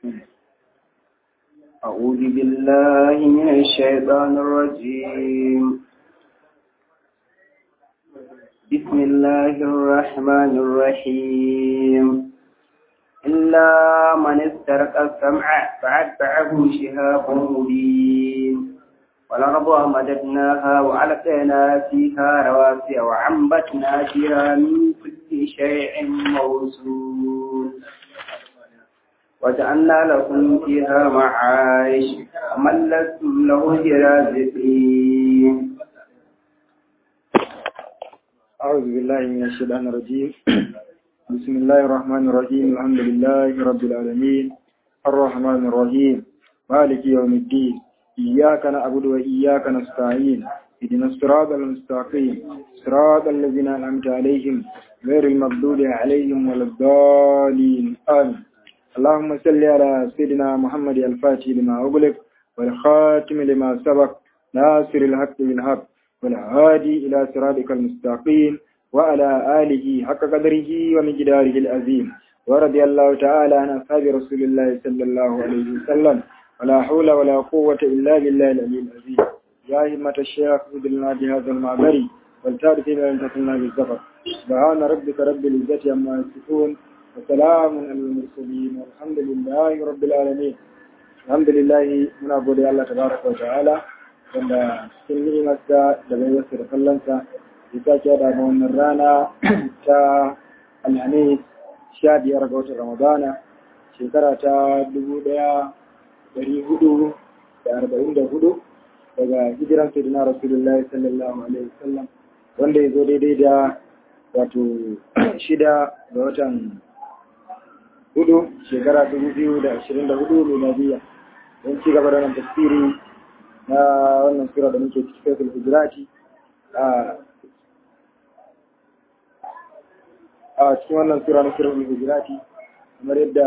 أعوذ بالله من الشيطان الرجيم بسم الله الرحمن الرحيم إلا من استرق السمع فأتبعه شهاب مبين والأرض مددناها وألقينا فيها رواسي وعنبتنا فيها من كل شيء موزون وجعلنا لكم فيها معايش ومن لستم له برازقين أعوذ بالله من الشيطان الرجيم بسم الله الرحمن الرحيم الحمد لله رب العالمين الرحمن الرحيم مالك يوم الدين إياك نعبد وإياك نستعين اهدنا الصراط المستقيم صراط الذين أنعمت عليهم غير المغضوب عليهم ولا الضالين آمين اللهم صل على سيدنا محمد الفاتح لما أغلق والخاتم لما سبق ناصر الحق بالحق والهادي إلى صراطك المستقيم وعلى آله حق قدره ومقداره العظيم ورضي الله تعالى عن أصحاب رسول الله صلى الله عليه وسلم ولا حول ولا قوة إلا بالله العلي العظيم يا همة الشيخ ادلنا بهذا المعبر والتارك لن تكلنا بالزفر سبحان ربك رب العزة عما يصفون وسلام على المرسلين والحمد لله رب العالمين الحمد لله من أبو الله تبارك وتعالى wanda cikin ni'imarsa da baiwarsa da kallonsa ya sake da wannan rana ta alhamis sha biyar ga watan ramadana shekara ta dubu ɗaya dari hudu da arba'in da hudu daga hijiran sayyidina rasulullah sallallahu alaihi wasallam wanda ya zo daidai da wato shida ga watan hudu shekara dubu biyu da ashirin da hudu miladiya don ci gaba da wannan tafsiri na wannan sura da muke ciki kai hijirati a cikin wannan sura na sura hijirati kamar yadda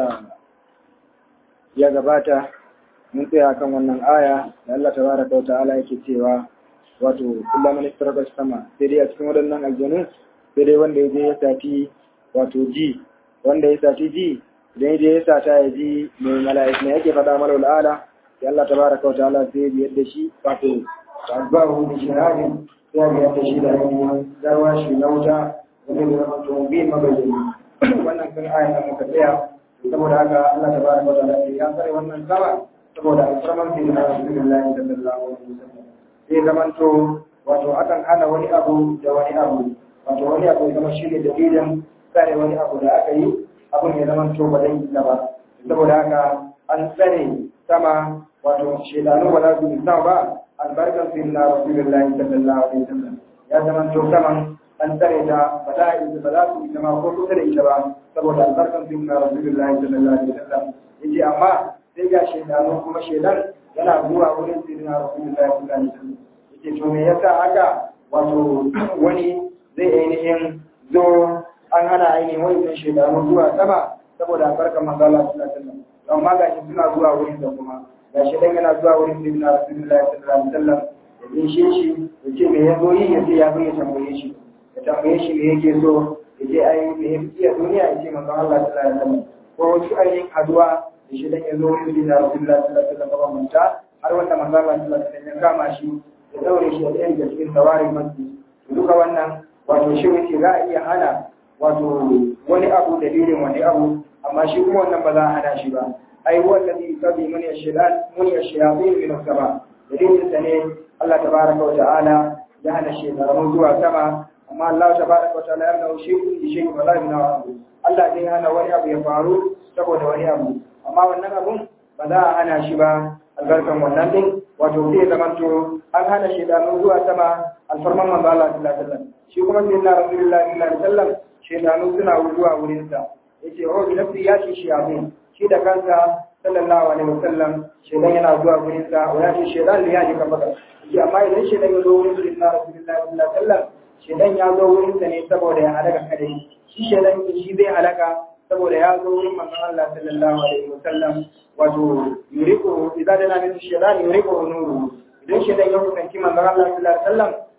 ya gabata mun tsaya kan wannan aya da Allah tabaraka wa ta'ala yake cewa wato kullum man istaraka sama sai dai a cikin waɗannan aljanu sai dai wanda ya je ya sati wato ji wanda ya sati ji idan ya je ya sata ya ji mai mala'ik ne yake faɗa malawul ala sai Allah tabaraka wa ta'ala sai ya biyar da shi wato tabbahu bi shahadin sai ya biyar da shi da ainihin garwa shi na wuta wanda ya zama to bi mabayyani wannan kan aya da muka tsaya saboda haka Allah tabaraka wa ta'ala ya tsare wannan sama saboda alfarman sai na Rasulullahi sallallahu alaihi wasallam sai zaman to wato akan hana wani abu da wani abu wato wani abu ya zama shi ne dalilin tsare wani abu da aka yi abun ya zama to ba zai yi ba saboda haka an tsare sama wato shedanu ba za su yi sama ba albarkar su na rasulullahi sallallahu alaihi wasallam ya zama to saman an tsare ta ba za a yi ba za su yi sama ko kusa da ita ba saboda albarkar su na rasulullahi sallallahu alaihi wasallam yace amma sai ga shedanu kuma shedan yana zuwa wurin su na rasulullahi sallallahu alaihi wasallam yace to me yasa haka wato wani zai ainihin zo an hana ainihin wani shedanu zuwa sama saboda albarkar manzo Allah sallallahu alaihi wasallam amma ga shi suna zuwa wurin da kuma ga shi dan yana zuwa wurin da na Rasulullahi sallallahu alaihi wasallam ya bishe shi ya ce me ya zo yi ya ce ya zo ya tambaye shi ya tambaye shi me yake so ya ce ai me ya fiye duniya ya ce manzon Allah sallallahu alaihi wasallam ko wasu ainihin haduwa da shi dan ya zo wurin da Rasulullahi sallallahu alaihi wasallam manta har wanda manzon Allah sallallahu alaihi wasallam ya kama shi ya daure shi a ɗaya daga cikin tawarin masjid duka wannan wato shi wuce za a iya hana wato wani abu dalilin wani abu amma shi kuma wannan ba za a hana shi ba ai wallazi sabi mun yashhad mun yashhadin min sama dalilin sa ne Allah tabaraka wa ta'ala ya hana shaytanu zuwa sama amma Allah tabaraka wa ta'ala ya nuna shi kun shi shi wala min Allah zai hana wani abu ya faru saboda wani abu amma wannan abun ba za a hana shi ba albarkan wannan din wato zai zamanto an hana shaytanu zuwa sama alfarman manzo Allah sallallahu alaihi wasallam shi kuma sayyidina rasulullahi sallallahu alaihi wasallam shaytanu suna zuwa wurin sa yace wa bi nafsi ya ce shi abin shi da kansa sallallahu alaihi wasallam shedan yana zuwa gurin sa wa ya ce shedan ya ji ka baka shi amma idan shedan ya zo wurin sunna rasulullahi sallallahu alaihi wasallam shedan ya zo wurin sa ne saboda ya halaka kada shi shedan shi zai halaka saboda ya zo wurin manzon Allah sallallahu alaihi wasallam wato yuriku idan da na min shedan yuriku nuru idan shedan ya kusanci manzon Allah sallallahu alaihi wasallam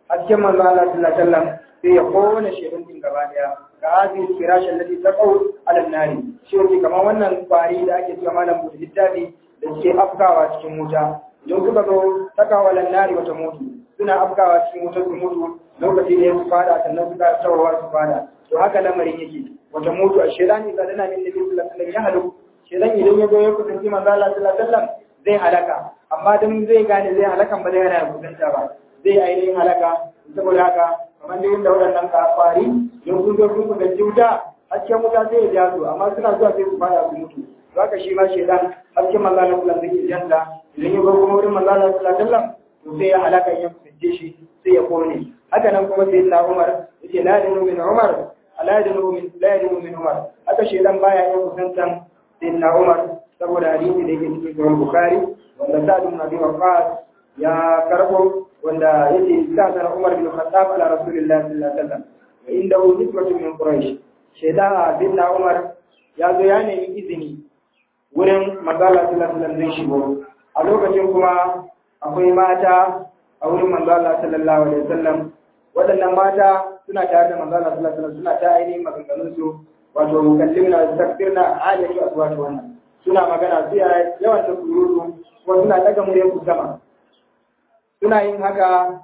hasken manzo Allah sallallahu alaihi wasallam sai ya kona shedan din gaba daya ka hadhihi firash allati taqaw ala an-nari shi ne kamar wannan kwari da ake cewa malam buɗe littafi da suke afkawa cikin wuta idan suka zo takawa ala nari wata mutu suna afkawa cikin wuta su mutu lokaci ne su fada sannan su ka tawawa su fada to haka lamarin yake wata mutu a shedan idan dana min nabi sallallahu alaihi wasallam ya halu shedan idan ya zo ya kusanci manzo Allah sallallahu alaihi wasallam zai halaka amma dan zai gane zai halakan ba zai hana kusanta ba zai ainihin halaka saboda haka kamar da yadda waɗannan kafari don kun zo kun kusanci wuta hasken wuta sai ya ja su amma suna zuwa sai su fada su mutu to haka shi ma shedan hasken manzo Allah sallallahu alaihi wasallam zai janta idan ya zo kuma wurin manzo Allah sallallahu alaihi wasallam to sai ya halaka ya kusance shi sai ya kone haka nan kuma sai na Umar yace la yadinu min Umar la yadinu min la yadinu min Umar haka shedan baya yin kusantan sayyidina Umar saboda hadisi da yake cikin Sahih Bukhari wanda Sa'd ibn Abi Waqqas ya karbo wanda yake sa'ad Umar bin Khattab ala Rasulillah sallallahu alaihi wasallam wa indahu nisbatun min Quraysh sheda bin Umar ya zo ya nemi izini wurin manzala sallallahu alaihi wasallam zai shigo a lokacin kuma akwai mata a wurin manzala sallallahu alaihi wasallam waɗannan mata suna tare da manzala sallallahu alaihi wasallam suna ta ainihin maganganun su wato kallimna takbirna aliyatu aswatu wannan suna magana su yawan ta surutu kuma suna daga muryar ku sama suna yin haka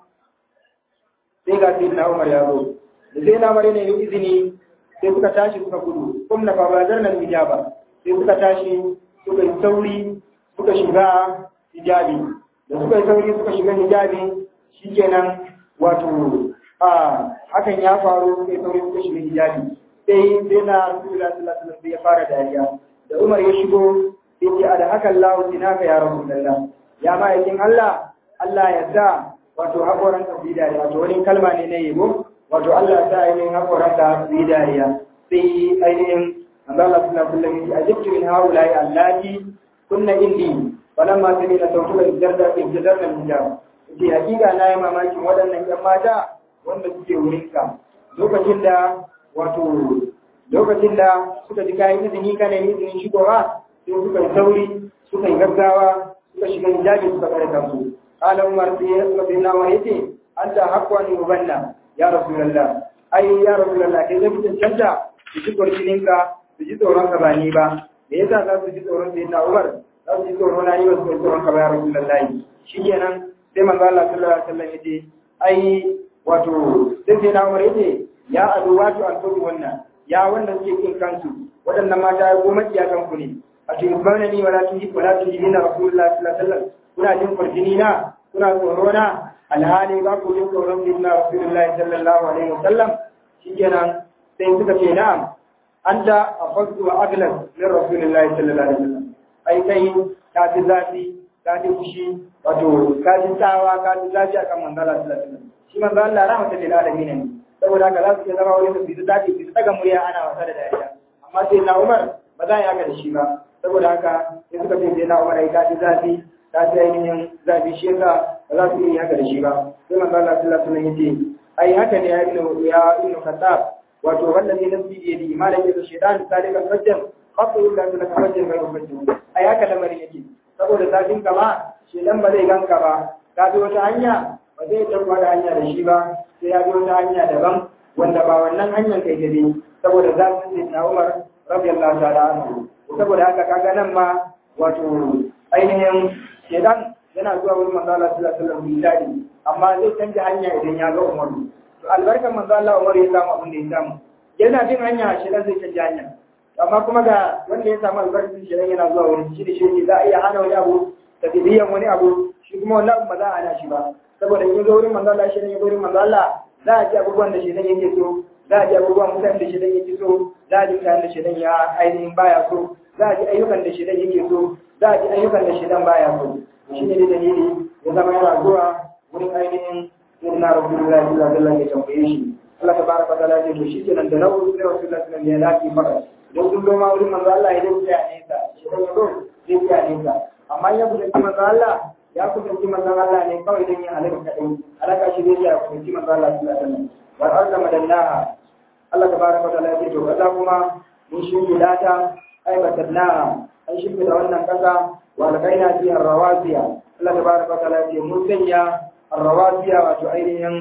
sai ga sai na Umar ya zo da sai na Umar ne izini sai suka tashi suka gudu kuma na babadar nan hijaba sai suka tashi suka yi sauri suka shiga hijabi da suka yi sauri suka shiga hijabi shikenan wato a hakan ya faru suka yi sauri suka shiga hijabi sai sai na Rasulullah sallallahu alaihi wasallam ya fara dariya da Umar ya shigo sai ce a da hakan lahu dinaka ya Rasulullah ya ma'aikin Allah Allah ya sa wato haƙoran ka yi dariya wato wani kalma ne na yabo wato Allah ya sa ainihin haƙoran ka yi dariya sai ainihin Allah sallallahu alaihi wasallam ya ajibtu min haula ya allati kunna indi falamma samina sautuka ijarda ijarda hijab ce hakika na yi mamakin waɗannan ƴan mata wanda suke wurinka lokacin da wato lokacin da suka ji kayan izini kana izinin shigowa sai suka yi sauri suka yi gaggawa suka shiga hijabi suka kare kansu qala umar sai sayyidina umar yace anta haqqani mubanna ya rasulullah ai ya rasulullah kai zai cancanta su ji kwarjininka su ji tsoron ka ba ni ba me yasa za su ji tsoron sayyidina umar za su ji tsoron na ni ba su ji tsoron ka ba ya rasulullah shikenan sai manzo Allah sallallahu alaihi wasallam yace ai wato sai sayyidina umar yace ya adu wato alfodi wannan ya wanda suke kin kansu waɗannan mata ya goma iya kanku ne a cikin bana ni wala tuji wala tuji na rasulullah sallallahu alaihi wasallam kuna jin farjini na kuna tsoro na alhali ba ku jin tsoron bin na rasulullah sallallahu alaihi wasallam shikenan sai suka ce na'am anta afadu wa aglas min rasulullah sallallahu alaihi wasallam ai kai ka ji zafi ka ji fushi wato ka ji tsawa ka ji zafi akan manzala sallallahu alaihi wasallam shi manzo Allah rahmatan lil alamin ne saboda haka za su iya zama wani su dace su daga murya ana wasa da dariya amma sai na Umar ba za a yi haka da shi ba saboda haka sai suka ce sai na Umar ai kaji zafi ta ji ainihin zafi shi yasa ba za su iya yi haka da shi ba sai manzo Allah sallallahu alaihi wasallam yace ai haka ne ya ibnu ya ibnu Khattab wato wannan ne nasi da yadi malam yace shaytan salikan fajjan qafu illa bi fajjan bai fajjan ai haka lamarin yake saboda zafin kama shedan ba zai ganka ba ka bi wata hanya ba zai tabbata da hanya da shi ba sai ya bi wata hanya daban wanda ba wannan hanyar kai ta bi saboda zafin sai na Umar radiyallahu ta'ala anhu saboda haka kaga nan ma wato ainihin shedan yana zuwa wurin manzo Allah sallallahu alaihi wasallam misali amma zai canja hanya idan ya ga Umar to albarkar manzo Allah Umar ya samu abin da ya samu yana bin hanya shedan zai canja hanya amma kuma ga wanda ya samu albarkar shedan yana zuwa wurin shi da shi za a iya hana wani abu tabidiyan wani abu shi kuma wannan ba za a hana shi ba saboda in zo wurin manzo Allah shi ne wurin manzo Allah za a ji abubuwan da shedan yake so za a ji abubuwan mutanen da shedan yake so za a ji mutanen da shedan ya ainihin baya so za a ji ayyukan da shedan yake so za a ji ayyukan da shedan baya so shi ne dalili ya zama yana zuwa wurin ainihin sayyidina rasulullahi sallallahu alaihi wasallam ya tambaye shi Allah tabaraka wa ta'ala ya ce to shi kenan da nawu sai rasulullahi sallallahu alaihi wasallam ya lafi fara don sun zo ma wurin manzo Allah ya dace ya nesa shedan ya zo zai ya nesa amma ya kusanci manzo Allah ya kusanci manzon Allah ne kawai don yin halaka kadai halaka shi zai ya kusanci manzon Allah sallallahu alaihi wasallam wal arda madannaha Allah tabaraka wa ta'ala ya ce to kaza kuma mun shirye lata ai batannaha an shirye da wannan kasa wa alqaina fiha rawasiya Allah tabaraka wa ta'ala ya ce mun sanya arrawasiya wato ainihin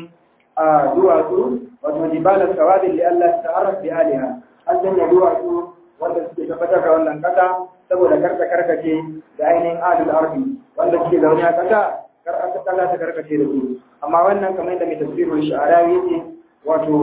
a duwatsu wato jibalan sawadin li Allah ta'arraf bi aliha an sanya duwatsu wanda suke tabbatar da wannan kasa saboda karka karkace da ainihin adul ardi wanda suke zaune a kasa kar aka kasa ta karkace da su amma wannan kamar yadda mai tafsirul sha'arawi yake wato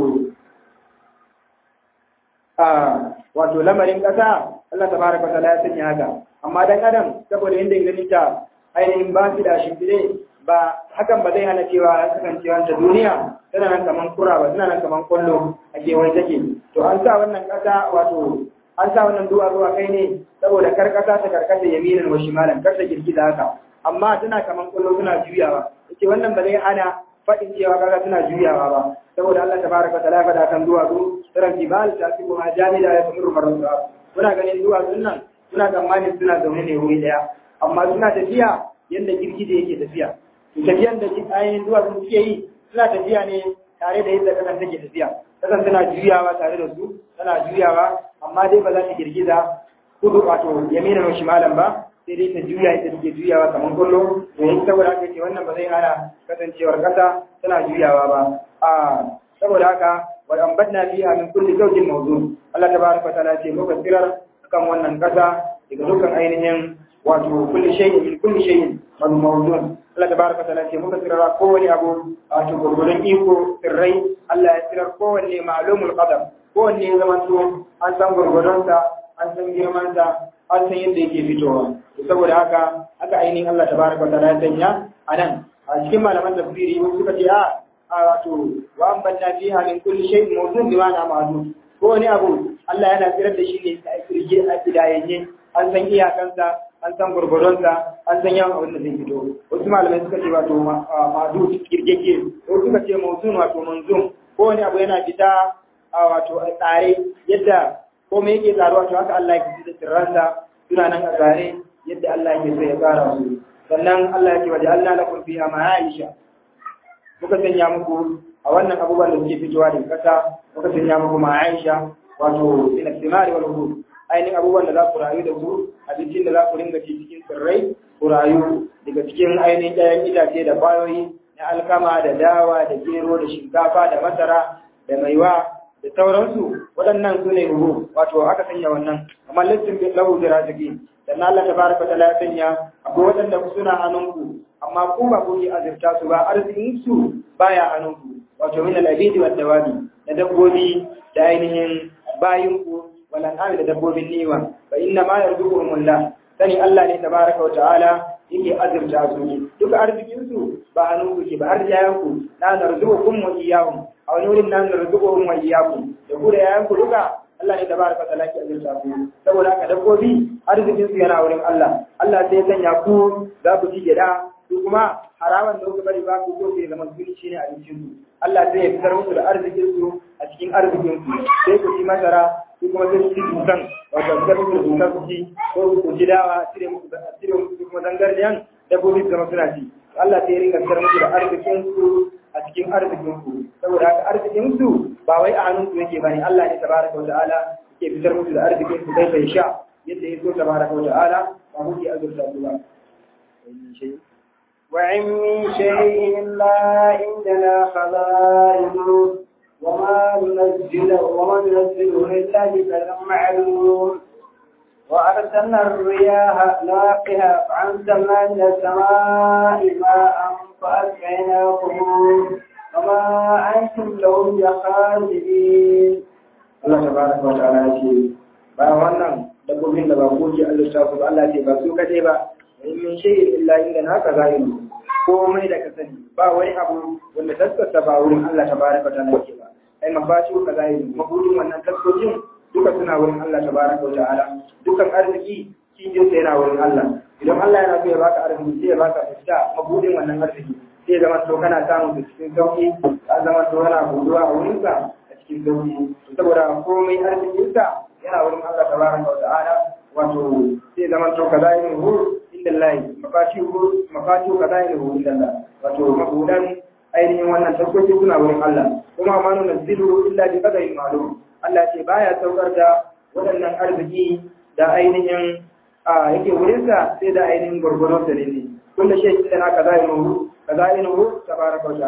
a wato lamarin kasa Allah tabaraka wa ta'ala ya sanya haka amma dan adam saboda yanda ganin ta ainihin ba shi da shimfide ba hakan ba zai hana cewa ya kasance wanta duniya tana nan kaman kura ba tana nan kaman kwallo a kewaye take to an sa wannan kasa wato an sa wannan duwa zuwa kai ne saboda kar kasa ta karkata yaminan wa shimalan kar ta girgiza haka amma tana kaman kwallo suna juyawa yace wannan ba zai hana faɗin cewa kaga suna juyawa ba saboda Allah tabaraka wa ta'ala faɗa kan duwatsu tsiran jibal ta fi kuma jamida ya kamar marasa kuna ganin duwatsun nan suna tsammanin suna zaune ne wuri daya amma suna tafiya yadda girgije yake tafiya to tafiyan da ainihin duwatsun suke yi suna tafiya ne tare da yadda kasan take tafiya kasan tana juyawa tare da su tana juyawa amma dai ba za ta girgiza kudu wato yamina wa shimalan ba sai dai ta juya ita take juyawa kamar kullo to yin saboda haka ce wannan ba zai hana kasancewar kasa tana juyawa ba a saboda haka wa ambatna fiha min kulli zawjin mawzun Allah tabaraka wa ta'ala ce muka tsirar kan wannan kasa daga dukkan ainihin wato kulli shay'in min kulli shay'in mawzun Allah tabaraka wa ta'ala ce muka tsirar kowane abu wato gurgurun iko sirrai Allah ya tsirar kowanne ma'lumul qadar kowanne zaman to an san gurgurunsa an san girmansa an san yadda yake fitowa saboda haka haka ainihin Allah tabaraka wa ta'ala ya sanya anan a cikin malaman tafsiri wasu suka ce a a wato wa an banna fiha min kulli shay'in mawzun bi ma'ana ma'lum ko wani abu Allah yana tsirar da shi ne a kirge a kidayanye an san iyakansa an san gurgurdonsa an san yawan abin da zai fito wasu malamai suka ce wato ma'adu kirgege wasu suka ce mawzun wato manzum ko wani abu yana fita a wato a tsare yadda komai yake tsaruwa to haka Allah ya da sirransa suna nan a tsare yadda Allah yake so ya tsara su sannan Allah ya ce waje Allah lakum fiha ma'aisha muka sanya muku a wannan abubuwan da suke fitowa daga ƙasa muka sanya muku ma'aisha wato ila simari wal hud ainihin abubuwan da za ku rayu da su abincin da za ku ringa ci cikin tsirrai ku rayu daga cikin ainihin ɗayan itace da kwayoyi na alkama da dawa da gero da shinkafa da masara da maiwa da sauransu waɗannan su ne ruhu wato aka sanya wannan amma lissin bin lahu jiraziki dan Allah tabaraka ta'ala ya sanya akwai waɗanda suna hannunku amma ku ba ku yi azurta su ba arzikin su baya hannunku wato min al-abidi wad dawabi da dabbobi da ainihin bayinku wal an'ami da dabbobin niwa fa inna ma yarzuquhumullah sani Allah ne tabaraka wa ta'ala yake azurta su duka arzikin su ba hannunku ke ba arziyanku na narzuqukum wa iyyahum a wani wurin nan narzuquhum wa iyyakum da ku da yayanku duka Allah ne tabaraka ta'ala ke azurta ku saboda haka dabbobi arzikin su yana wurin Allah Allah sai ya sanya ku za ku ci gida su kuma harawan da kuka bari ba ku ko sai zama sun ci ne a cikin su Allah sai ya fitar musu da arzikin su a cikin arzikin su sai ku ci masara su kuma sai su ci dukan wato fitar musu da dukan su ci ko ku ci dawa cire musu da cire musu kuma zangarniyan dabbobi su zama suna ci Allah sai ya ringa fitar musu da arzikin su a cikin arzikin ku saboda haka arzikin su ba wai a hannun su yake bane Allah ne tabaraka wa ta'ala yake fitar musu da arzikin su kai bai sha yadda ya so tabaraka wa ta'ala ba mu ke azurta su ba وإن من شيء إلا عندنا خزائنه وما ننزله وما ننزله إلا بقدر معلوم وأرسلنا الرياح لاقها فأنزلنا من السماء ماء فأسقيناكم وما أنتم له بخازنين Allah tabaraka wa ta'ala ya ce ba wannan dabbobin da ba ko ke Allah ta ba Allah ce ba su kaje ba in min shay'in illa inda na ka zahiru komai da ka sani ba wani abu wanda taskata ba wurin Allah tabaraka wa ta'ala yake ba ai mafashi ka zahiru mabudin wannan taskokin duka suna wurin Allah tabaraka wa ta'ala dukan arziki cikin sa yana wurin Allah idan Allah yana so ya baka arziki sai ya baka fita mabudin wannan arziki sai ya zama to kana samun cikin sauki ka zama to kana buduwa a wurin sa cikin sauki saboda komai arzikinsa yana wurin Allah tabaraka wa ta'ala wato sai zaman to kaza yin hu inda Allah mafati hu mafati kaza yin hu inda Allah wato mabudan ainihin wannan taskoki suna wurin Allah kuma ma nuna zilu illa bi qadarin ma'lum Allah ce baya saukar da waɗannan arziki da ainihin a yake wurinsa sai da ainihin gurgurun sa ne kullu shay inda na kaza yin hu kaza yin hu tabaraka wa ta'ala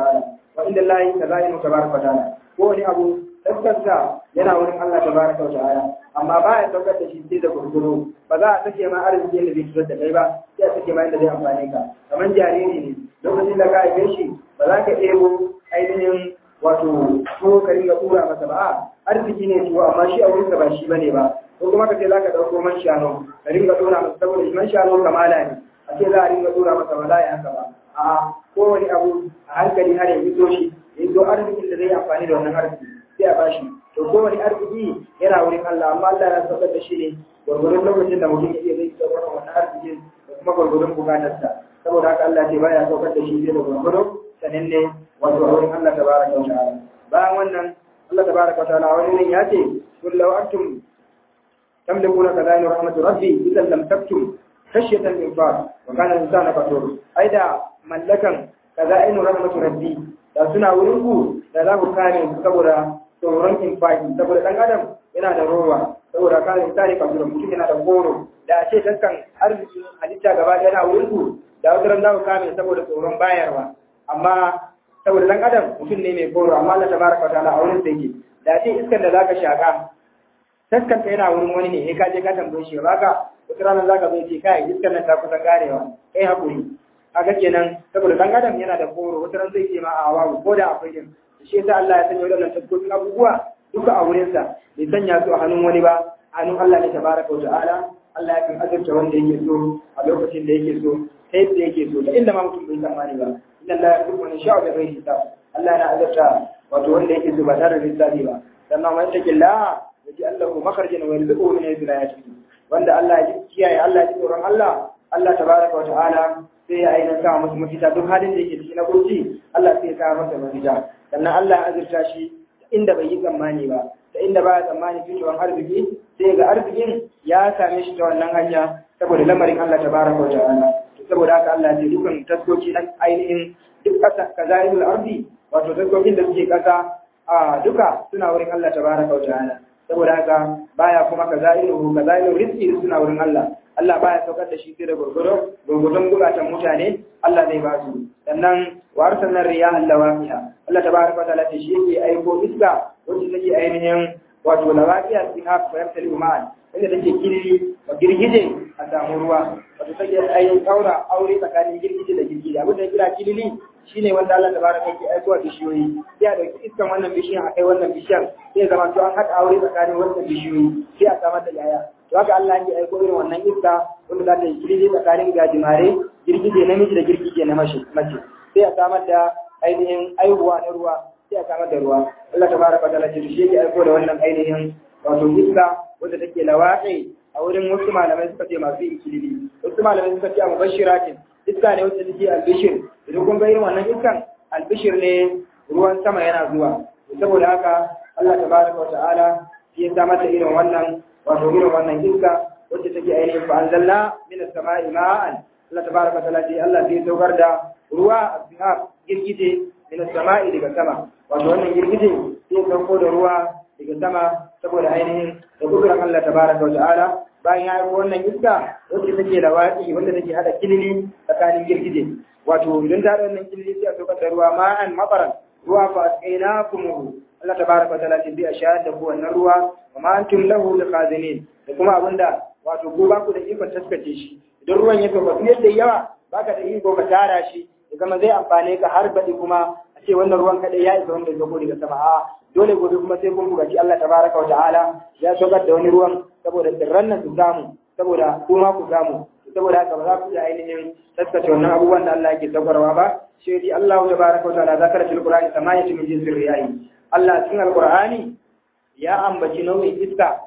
wa inda Allah tazainu tabaraka wa ta'ala ko wani abu taskarsa yana wurin Allah tabaraka wa ta'ala amma ba ya saukar da shi sai da gurguru ba za a sake ma arziki da zai fitar da kai ba sai a sake ma inda zai amfane ka kamar jariri ne lokacin da ka haife shi ba za ka ɗebo ainihin wato ko ka ringa tura masa ba arziki ne tuwo amma shi a wurinka ba shi bane ba ko kuma ka ce za ka ɗauko man shanu ka ringa tura masa saboda shi man shanu kamala ne a ce za a ringa tura masa ba za a yi haka ba a kowane abu a hankali har ya fito shi ya zo arzikin da zai amfani da wannan arziki sai a bashi to kowane arziki yana wurin Allah amma Allah ya saukar da shi ne gwargwadon lokacin da mutum ya iya zai saukar da wannan arzikin da kuma gwargwadon bukatarsa saboda haka Allah ce baya saukar da shi sai da gwargwado sanin ne wato a wurin Allah tabaraka wa ta'ala bayan wannan Allah tabaraka wa ta'ala wani ne ya ce kun law antum tamlikuna kadani rahmatu rabbi idan lam taktum khashyatan infaq wa kana insana qatur aida mallakan kazainu rahmatu rabbi da suna wurin ku da za ku kare su saboda tsoron infaki saboda dan adam yana da rowa saboda kare insani qatur mutum yana da goro da a ce dukkan arzikin halitta gaba ɗaya yana wurin ku da wata ran za ku kame saboda tsoron bayarwa amma saboda dan adam mutum ne mai goro amma Allah tabaraka wa ta'ala a wurin sa yake da ce iskar da zaka shaka taskanta yana wurin wani ne sai ka je ka tambaye shi baka wata ranar zaka zo ce kai iskar nan ta kusa karewa kai hakuri kaga kenan saboda dan adam yana da goro wata ran zai ce ma a babu ko da akwai din shi yasa Allah ya sanya wadannan taskokin abubuwa duka a wurin sa bai sanya su a hannun wani ba a hannun Allah ne tabaraka wa ta'ala Allah ya kan azurta wanda yake so a lokacin da yake so ta yadda yake so da inda ma mutum bai tsammani ba inna Allah ya kuma sha'u da bai hisab Allah yana azurta wato wanda yake so ba tare da lissafi ba sannan man take la yaji Allah makharajan wa yarzuquhu min haythu la yahtasib wanda Allah ya kiyaye Allah ya tsoron Allah Allah tabaraka wa ta'ala sai ya aina sa masa mafita duk halin da yake ciki na kurci Allah sai ya sa masa mafita sannan Allah ya azurta shi inda bai yi tsammani ba da inda ba ya tsammani fitowar arziki sai ga arzikin ya same shi ta wannan hanya saboda lamarin Allah tabaraka wa ta'ala saboda haka Allah ce dukan taskoki na ainihin duk ƙasa kazairul ardi wato taskokin da suke ƙasa a duka suna wurin Allah tabaraka wa ta'ala saboda haka baya kuma kazairu kazairu rizqi suna wurin Allah Allah baya saukar da shi sai da gurgudo gurgudun bukatan mutane Allah zai ba su sannan wa arsalna riyaha lawaqiha Allah tabaraka wa ta'ala ce shi yake aiko iska wacce take ainihin wato lawaqiha fi haka bayar tali ma'an inda take kirri wa girgije a samu ruwa wato take ainihin kaura aure tsakanin girgije da girgije abin da ya kira kilili shine wanda Allah tabaraka yake aikowa bishiyoyi sai a dauki iskan wannan bishiyan a kai wannan bishiyan sai zama to an haɗa aure tsakanin wannan bishiyoyi sai a samar da yaya to haka Allah yake aiko irin wannan iska wanda za ta yi kirje tsakanin gajimare girgije namiji da girgije na mace sai a samar da ainihin aihuwa na ruwa sai a samar da ruwa Allah tabaraka wa ta'ala ce shi yake aiko da wannan ainihin wato iska wanda take lawaƙi a wurin wasu malamai suka ce masu yin kilili wasu malamai suka ce a mubashiratin iska ne wacce take albishir idan kun ga irin wannan iskan albishir ne ruwan sama yana zuwa saboda haka Allah tabaraka wa ta'ala shi ya samar da irin wannan wato irin wannan iska wacce take ainihin fa anzalna min as-sama'i ma'an Allah tabaraka wa ta'ala ce Allah sai saukar da ruwa asbihab girgije min as-sama'i daga sama wato wannan girgije sai sauko da ruwa daga sama saboda ainihin da kudurar Allah tabaraka wa ta'ala bayan ya yi wannan iska wacce take da watsi wanda take hada kilili tsakanin girgije wato idan ta wannan kilili sai a saukar da ruwa ma'an mafaran ruwa fa asqainakum Allah tabaraka wa ta'ala ce bi a shayar da ku wannan ruwa wa ma antum lahu biqazinin da kuma abinda wato ko ba ku da ikon taskace shi idan ruwan ya sauka fiye da yawa baka da iko ka tara shi ya zama zai amfane ka har baɗi kuma a ce wannan ruwan kaɗai ya isa wanda ya zo daga sama a dole gobe kuma sai kun bugaci Allah tabaraka wa ta'ala ya saukar da wani ruwan saboda tsirran nan su samu saboda kuma ku samu saboda haka ba za ku iya ainihin taskace wannan abubuwan da Allah yake saukarwa ba shi dai Allah tabaraka wa ta'ala zakara fil qur'ani samayatu min jinsir riyayi Allah cikin alqur'ani ya ambaci nau'in iska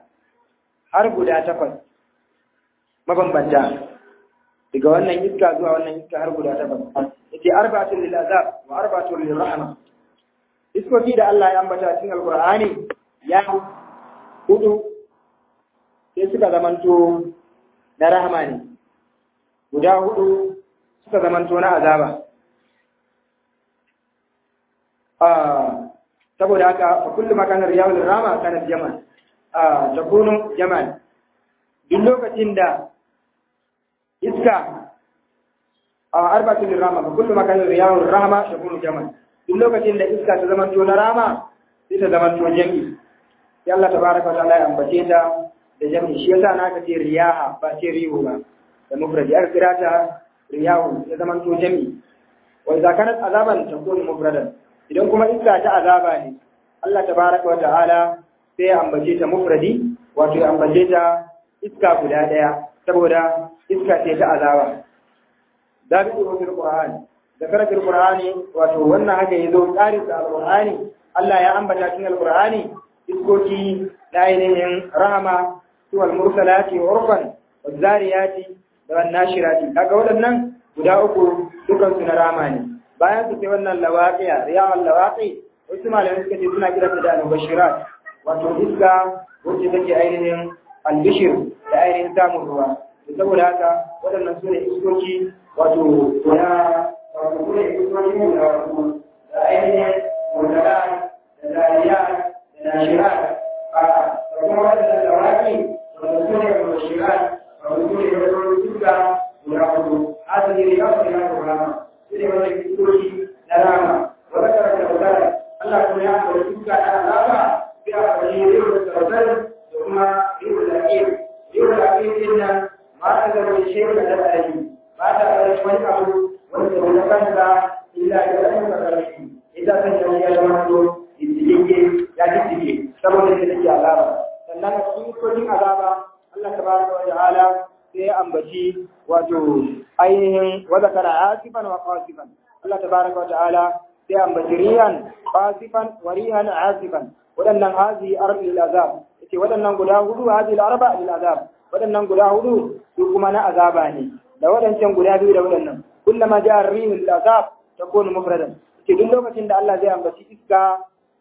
har guda takwas mabambanta daga wannan iska zuwa wannan iska har guda takwas yace arba'atul lil azab wa arba'atul lil rahma iskoki da Allah ya ambata cikin alqur'ani ya hudu sai suka zamanto na rahama ne guda hudu suka zamanto na azaba saboda haka fa kullu makanar riyawul rama kana jamal ah takunu jamal duk lokacin da iska a arba'atul rama fa kullu makanar riyawul rama takunu jamal duk lokacin da iska ta zama to na rama sai ta zama to jami sai Allah tabaraka wa ta'ala ya ambace ta da jami shi yasa na ka ce riyaha ba ce rihu ba da mufradi aka kira ta riyahu ya zama to jami wa idza kanat azaban takunu mufradan idan kuma iska ta azaba ne Allah tabaraka wa ta'ala sai ya ambace ta mufradi wato ya ambace ta iska guda daya saboda iska ce ta azaba da bi fil qur'ani da karatun qur'ani wato wannan haka yazo tsarin da alqur'ani Allah ya ambata cikin alqur'ani iskoki da ainihin rahama suwal mursalati urfan wazariyati da wannashirati kaga waɗannan guda uku dukan su na rama ne bayan su sai wannan lawaqiya riyal lawaqi wasu malamai suka ce suna kiranta da al-bashirat wato iska wacce take ainihin albishir da ainihin samun ruwa saboda haka waɗannan su ne iskoki wato na wato su ne iskoki ne da wato da ainihin mutala da zariya da nashirat a da kuma waɗannan lawaqi wato su ne bashirat wato su ne wato iska guda hudu asali ne kawai na rama su ne wani iskoki na rama wata karanta wadara Allah kuma ya amfani iska na alama sai a amfani da yau da tsarkar da kuma yau da ake yau da ake yin nan ma ta zama shekaru da tsari ba ta ƙarfi wani abu wanda wani kansa illa da wani ƙarfi ita kan yi ya zama to jijjige ya jijjige saboda ita take azaba sannan a cikin iskokin azaba Allah tabaraka wa ta'ala sai ya ambaci wato ainihin wa zakara asifan wa qasifan Allah tabaraka wa ta'ala sai ambaci rihan qasifan wa rihan asifan waɗannan hazi arbil azab yace waɗannan guda hudu hazi arba lil azab waɗannan guda hudu su kuma na azaba ne da waɗancan guda biyu da waɗannan kullama ja'a rihul azab takunu mufradan yace duk lokacin da Allah zai ambaci iska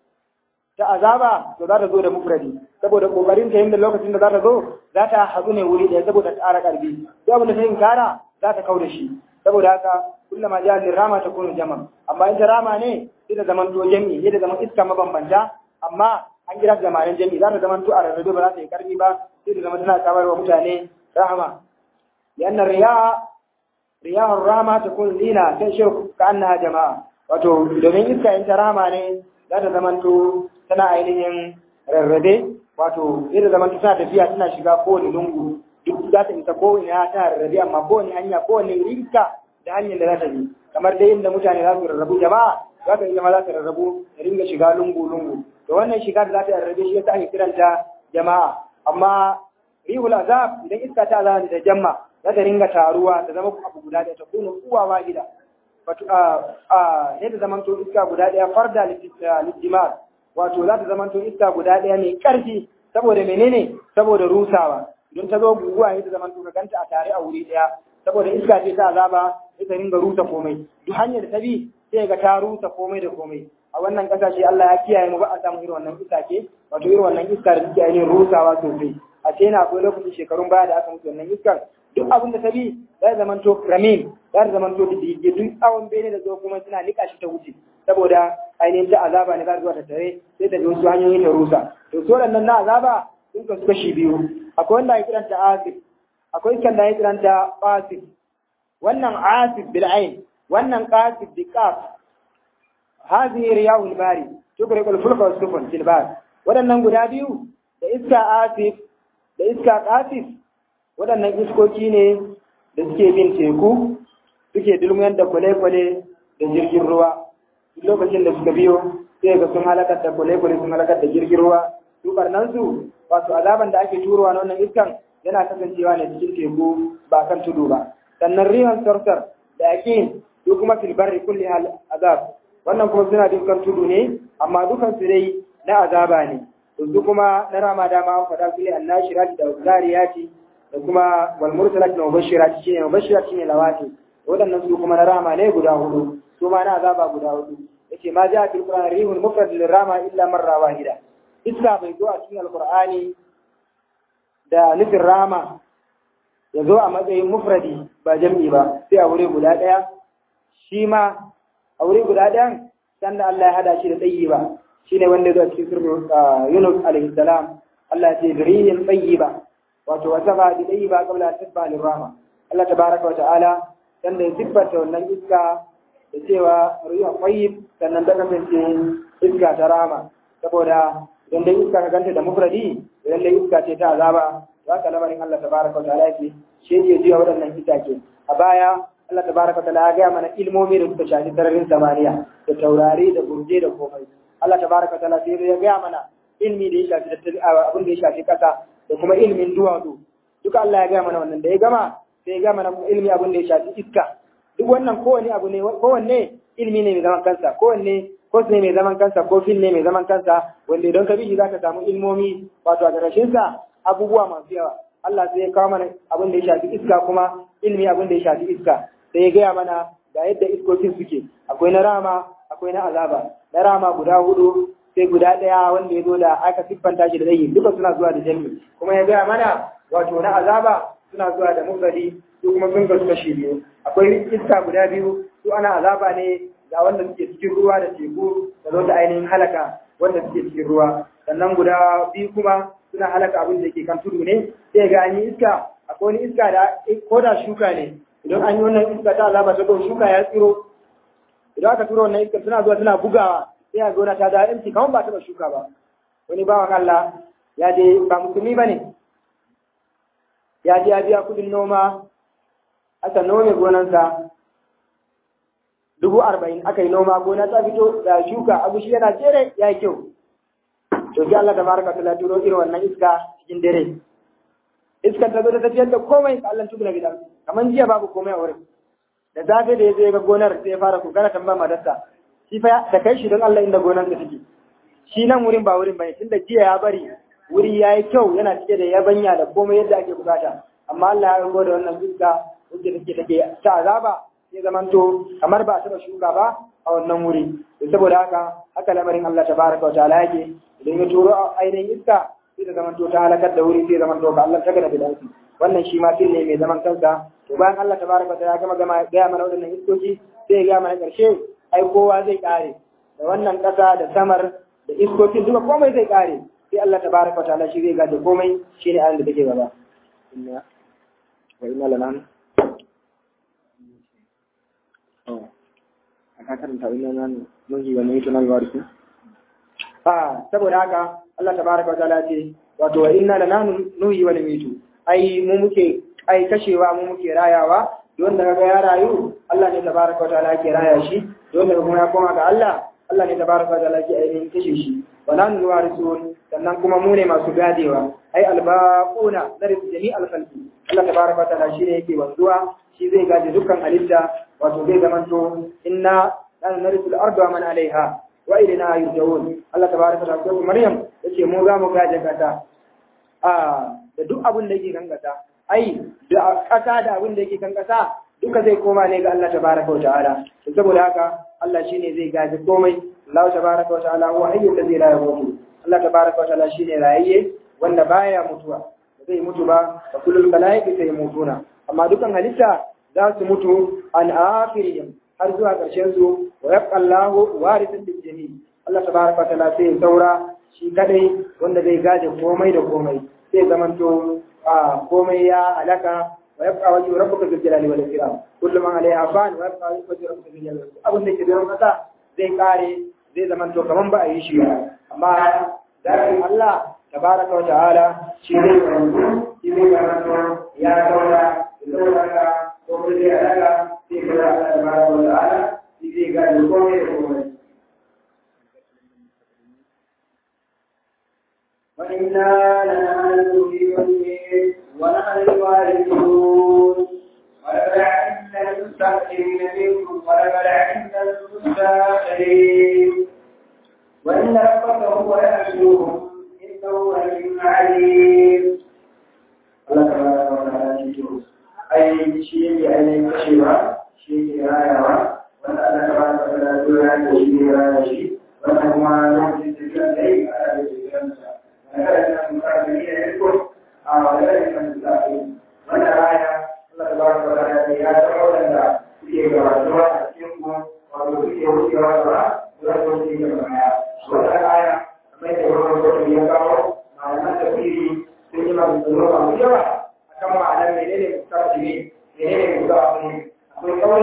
ta azaba to za ta zo da mufradi saboda kokarin ta yanda lokacin da za ta zo za ta haɗu ne wuri ɗaya saboda ƙara ƙarfi duk abin da ta yin kara za ta kau da shi saboda haka kullama ja'a lirama takunu jama amma in ta rama ne sai ta zaman to jami'i sai ta zaman iska mabambanta amma an kira da zamanin jami'i za ta zaman to a rarrabe ba za ta yi karfi ba sai ta zama tana kamar wa mutane rahama lianna riya riyahur rahama takun lina sai shi ka annaha jama'a wato domin iska in ta rama ne za ta zaman to tana ainihin rarrabe wato sai ta zaman to tana tafiya tana shiga kowane lungu duk za ta isa kowane tana rarrabe amma kowane hanya kowane rinka da hanyar da za ta bi kamar dai inda mutane za su rarrabu jama'a za ka zama za ta rarrabu da ringa shiga lungu-lungu to wannan shiga da za ta rarrabe shi yasa ake kiranta jama'a amma rihul azab idan iska ta azaba da jamma za ta ringa taruwa ta zama abu guda ɗaya ta kuna uwa ma gida wato a a ne da zaman to iska guda ɗaya farda lijimar wato za ta zaman to iska guda ɗaya mai ƙarfi saboda menene saboda rusawa idan ta zo guguwa ne ta zaman to ka ganta a tare a wuri ɗaya saboda iska ce ta azaba ita ringa rusa komai duk hanyar da ta bi sai ga ta rusa komai da komai a wannan kasashe Allah ya kiyaye mu ba a samu irin wannan iska ke wato irin wannan iska da take ainihin rusawa sosai a ce na akwai lokacin shekarun baya da aka mutu wannan iskar duk abin da ta bi za ta zamanto ramin za ta zamanto da dige duk tsawon bene da zo kuma suna nika shi ta wuce saboda ainihin ta azaba ne za ta zuwa ta tare sai ta bi wasu hanyoyi ta rusa to su waɗannan na azaba sun kasu kashi biyu akwai wanda ya kiranta asif akwai kan da ya kiranta fasif wannan asif bil ain wannan qasif bi qaf hadhihi riyahul bari tukriqu al fulka was sufun fil bar wadannan guda biyu da iska asif da iska qasif wadannan iskoki ne da suke bin teku suke dulmuyar da kwale-kwale da jirgin ruwa duk lokacin da suka biyo sai ga sun halakar da kwale-kwale sun halakar da jirgin ruwa su barnan su wato azaban da ake turowa na wannan iskan yana kasancewa ne cikin teku ba kan tudu ba sannan rihan sarsar da yakin su kuma fil barri kulli hal azab wannan kuma suna dukkan tudu ne amma dukan su dai na azaba ne to su kuma na rama dama an faɗa su ne annashirat da zariyati da kuma wal mursalat da mubashirat shine mubashirat shine lawati waɗannan su kuma na rama ne guda hudu su ma na azaba guda hudu yace ma ja fil qur'an rihun mufrad lil rama illa marra wahida iska bai zo a cikin alqur'ani da nufin rama ya zo a matsayin mufradi ba jam'i ba sai a wuri guda ɗaya shi ma a wuri guda ɗayan san da Allah ya hada shi da tsayi ba shi ne wanda zuwa cikin sirrin Yunus alaihi salam Allah ya ce biriyin tsayi ba wato wata ba da tsayi ba kabla sibba lirrama Allah tabaraka wa ta'ala san da ya siffata wannan iska da cewa ruwa qayyib sannan ta kasance iska ta rama saboda idan dai iska ka ganta da mufradi idan dai iska ce ta azaba za ka lamarin Allah tabaraka wa ta'ala yake shi yake jiya waɗannan itace a baya Allah tabaraka wa ta'ala ya gaya mana ilmomi da suka shafi sararin samaniya da taurari da burje da komai Allah tabaraka wa ta'ala sai ya gaya mana ilmi da ya shafi abin da ya shafi kasa da kuma ilmin duwatsu duka Allah ya gaya mana wannan da ya gama sai ya gaya mana ilmi abin da ya shafi iska duk wannan kowanne abu ne kowanne ilmi ne mai zaman kansa kowanne kos ne mai zaman kansa ko fil ne mai zaman kansa wanda idan ka bi shi zaka samu ilmomi wato a ƙarshen sa abubuwa masu yawa Allah sai ya kawo mana abin da ya shafi iska kuma ilmi abin da ya shafi iska sai ya gaya mana ga yadda iskokin suke akwai na rama akwai na azaba na rama guda hudu sai guda ɗaya wanda ya zo da aka siffanta shi da zai duka suna zuwa da jami kuma ya gaya mana wato na azaba suna zuwa da mufradi su kuma sun kasu kashi biyu akwai iska guda biyu su ana azaba ne ga wanda suke cikin ruwa da teku da zo da ainihin halaka wanda suke cikin ruwa sannan guda biyu kuma suna halaka abin da ke kan tudu ne sai ga an yi iska akwai wani iska da ko da shuka ne idan an yi wannan iska ta azaba ta shuka ya tsiro idan aka turo wannan iska suna zuwa suna bugawa sai a gona ta da yanci kamar ba taɓa shuka ba wani bawan Allah ya je ba musulmi ba ne ya je ya biya kudin noma aka nome gonansa dubu arba'in aka yi noma gona ta fito da shuka abu shi yana jere ya yi kyau to sai Allah tabaraka ta turo irin wannan iska cikin dare iskar ta zo ta tafiyar da komai Allah tukuna gidan kamar jiya babu komai a wurin da safe da ya zo ya ga gonar sai ya fara kokara tambaya madarsa shi fa da kai shi don Allah inda gonar da take shi nan wurin ba wurin bane tunda jiya ya bari wuri yayi kyau yana cike da yabanya da komai yadda ake bukata amma Allah ya rubo da wannan iska wanda take take ta azaba sai zamanto kamar ba taba shuka ba a wannan wuri to saboda haka haka lamarin Allah tabaraka wa ta'ala yake idan ya turo ainihin iska sai da zamanto ta halakar da wuri sai zamanto ka Allah ta gana bidansu wannan shi ma fil ne mai zaman kansa to bayan Allah tabaraka wa ta'ala ya gama gama gaya mana waɗannan iskoki sai ya gaya mana ƙarshe ai kowa zai kare da wannan ƙasa da samar da iskokin duka komai zai kare sai Allah tabaraka wa ta'ala shi zai gaje komai shine ayan da take gaba inna wa inna lana oh aka karanta inna nan mun yi wannan tunan warku ah saboda haka Allah tabaraka wa ta'ala ce wato wa inna lana nuhi wa namitu ai mu muke ai kashewa mu muke rayawa don da kaga ya rayu Allah ne tabaraka wa ta'ala ke raya shi don da kuma ya koma ga Allah Allah ne tabaraka wa ta'ala ke ainihin kashe shi wala nu warisun sannan kuma mu ne masu gadewa ai albaquna dari jami alkhalqi Allah tabaraka wa ta'ala shi ne yake wanzuwa shi zai gaje dukkan halitta wato zai zamanto inna lana narisul arda man alaiha wa ilaina yurja'un Allah tabaraka wa ta'ala Maryam yace mu za mu gaje kasa a da duk abin da yake kan kasa ai da kasa da abin da yake kan kasa duka zai koma ne ga Allah tabaraka wa ta'ala saboda haka Allah shine zai gaji komai Allah tabaraka wa ta'ala huwa hayyul ladzi la yamutu Allah tabaraka wa ta'ala shine rayayye wanda baya mutuwa ba zai mutu ba fa kullul malaikatu sai mutuna amma dukan halitta za su mutu an akhirihim har zuwa ƙarshen su wa yabqa Allahu warithan bil jami Allah tabaraka wa ta'ala sai saura shi kadai wanda zai gaje komai da komai sai zamanto a komai ya halaka ويبقى وجه ربك ذو الجلال والإكرام كل من عليها فان ويبقى وجه ربك ذو الجلال والإكرام abin da ke da kasa zai kare zai zama to kaman ba a yi shi ba amma zakin Allah tabaraka wa ta'ala shi zai wanzu shi zai zama ya zauna da zauna ko kuma zai alaka sai ga Allah tabaraka wa ta'ala shi zai ga komai da komai وإنا لنعلم في وجهه ونحن الوارثون ولقد علمنا المستقدمين منكم ولقد علمنا المستاخرين وإن ربك هو يحشرهم إنه عليم عليم الله تبارك وتعالى أي شيء أي كشف شيء راية وأن الله تبارك وتعالى يعلم شيء راية شيء وأنه ما يمكن تكلم على ذلك وذلك المكافئين يذكر وذلك المستقيم وانا رايا الله تبارك وتعالى يا تعالى في جوارها تكون وفي وجهها ولا في جمعها ولا آية ما يقول يقول مع ما تفيري سيما بالذنوب وجوها كما على منين المستقيمين منين المستقيمين akwai kauri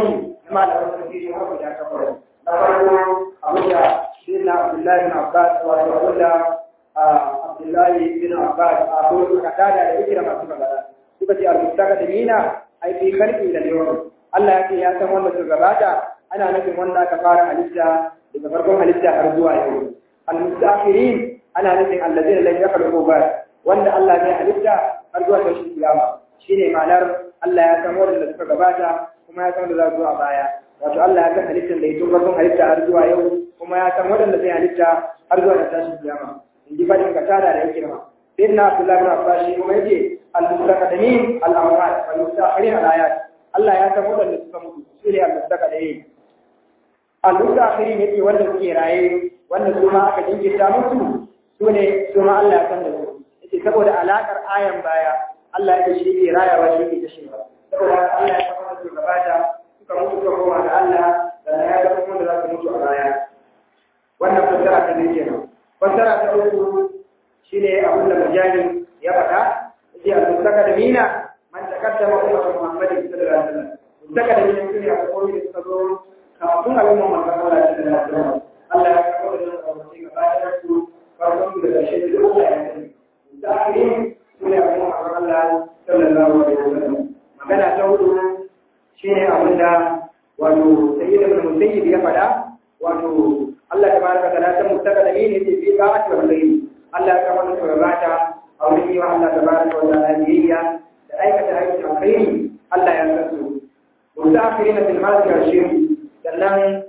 kuma da wasu tafsiri har guda takwas na farko abin da shi na Abdullahi bin Abbas wato abin da Abdullahi bin Abbas a ko ka tada da ikira masu magana suka ce al-mustaka da mina ai fi karfi da yawan Allah ya ce ya san wanda su gabata ana nufin wanda aka fara halitta daga farkon halitta har zuwa yau al-mustakhirin ana nufin allazina lam yakhluqu ba wanda Allah ya halitta har zuwa tashin kiyama shine ma'anar Allah ya san wanda suka gabata kuma ya san wanda za su a baya wato Allah ya san halittar da ya tun farkon halitta har zuwa yau kuma ya san waɗanda zai halitta har zuwa da tashin kiyama in ji fadin ka tada da yake ma sai na Abdullahi bin Abbas shi kuma yake al-mustaqdimin al-amwat wal mustakhirin al-ayat Allah ya san waɗanda suka mutu su ne al-mustaqdimin al-mustakhirin yake wanda suke raye wanda su ma aka jinkirta musu su ne su ma Allah ya san da su yake saboda alakar ayan baya Allah ya shi ke rayawa shi ke kashewa saboda Allah ya san wanda su gabata suka mutu suka koma ga Allah sannan ya ga kuma da za su mutu a baya wannan fassara ta zai kenan fassara ta uku shine abin da mujahid ya faɗa yace al-mustaka da mina man takaddama ummatu muhammadin sallallahu alaihi wasallam mustaka da mina shine a koyi da suka zo kafin al'umma manzon Allah sallallahu alaihi wasallam Allah ya kawo da abuci gaba da su farkon da ƙarshe da duk Allah ya sani da akhirin sune al'umma manzon Allah sallallahu alaihi wasallam magana ta hudu shine abin da wato sayyid ibn musayyib ya faɗa wato Allah tabaraka wa ta'ala ta mustaka da mene ce fi ba'ati wal ghayb Allah ya kama da gabata a wurin yi wa Allah tabaraka wa ta'ala biyayya da aikata aikin alkhairi Allah ya san su mustaqirina fil ma'asi wa shirk sannan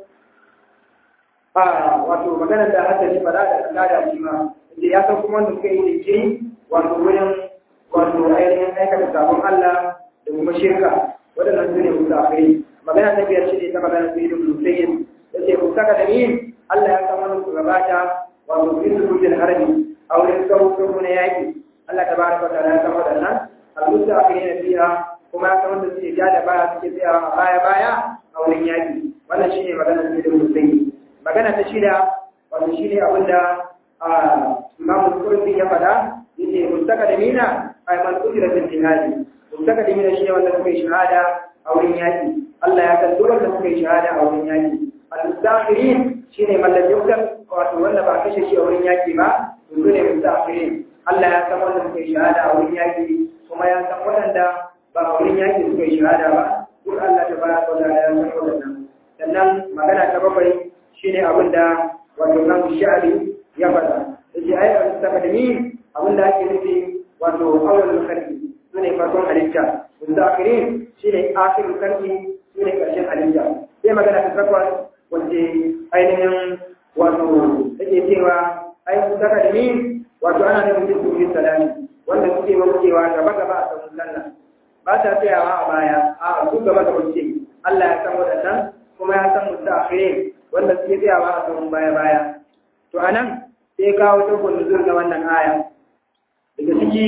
a wato magana da hadda fada da kada da shi ma inda ya san kuma wanda suka yi jinkiri wato wurin wato ainihin aikata sabon Allah da kuma shirka waɗannan su ne mustaqiri magana ta biyar shi ne ta magana sai da musayyid yace mustaka da yin Allah ya san wani su gabata wato fi sujudin harbi a wurin sauƙin na yaƙi Allah ta baraka ta ya san waɗannan al-musta akhirin fiha kuma ya san wanda suke ja da baya suke tsayawa a baya baya a wurin yaƙi wannan shine magana sai da musayi magana ta shida wato shine abin da Imam Qurtubi ya faɗa yace mustaka da mina ay man kutira fil jihad mustaka da mina shine wanda suka yi shahada a wurin yaƙi Allah ya san duk wanda suka yi shahada a wurin yaƙi al-mustaqirin shine mallaki wutar wato wanda ba kashe shi a wurin yaki ba to su ne mustaqirin Allah ya san wanda suka yi shahada a wurin yaki kuma ya san waɗanda ba a wurin yaki suka yi shahada ba duk Allah ta bara ko da ya san waɗannan sannan magana ta bakwai shine abin da wato kan sha'ari ya faɗa yace ai al-mustaqdimin abin da ake nufi wato awwalul khalqi sune farkon halitta mustaqirin shine akhirul khalqi sune karshen halitta sai magana ta takwas wacce ainihin wato take cewa ai saka da ni wato ana da mutum su salami wanda suke wucewa gaba gaba a sabon sallah ba ta tsayawa a baya a su gaba da wuce Allah ya san wadannan kuma ya san mutum akhirin wanda suke tsayawa a sabon baya baya to anan sai kawo ta nuzul na wannan aya daga ciki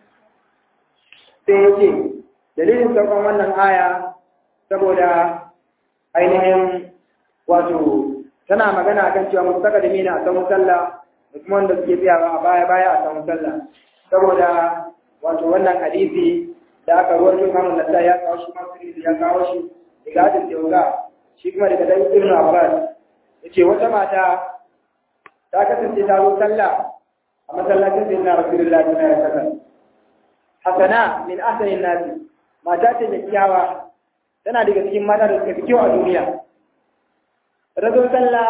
sai yake dalilin saukan wannan aya saboda ainihin wato tana magana kan cewa mustaka da mina a samun sallah da kuma wanda suke tsayawa a baya baya a samun sallah saboda wato wannan hadisi da aka ruwan yin hamun nasa ya kawo shi masu ya kawo shi daga hadin tewga shi kuma daga dan ibn abbas yace wata mata ta kasance ta zo sallah a masallacin sai na rasulullahi sallallahu alaihi wasallam hasana min ahsanin nasi mata ce kyakkyawa tana daga cikin mata da suka fi kyau a duniya رجل صلى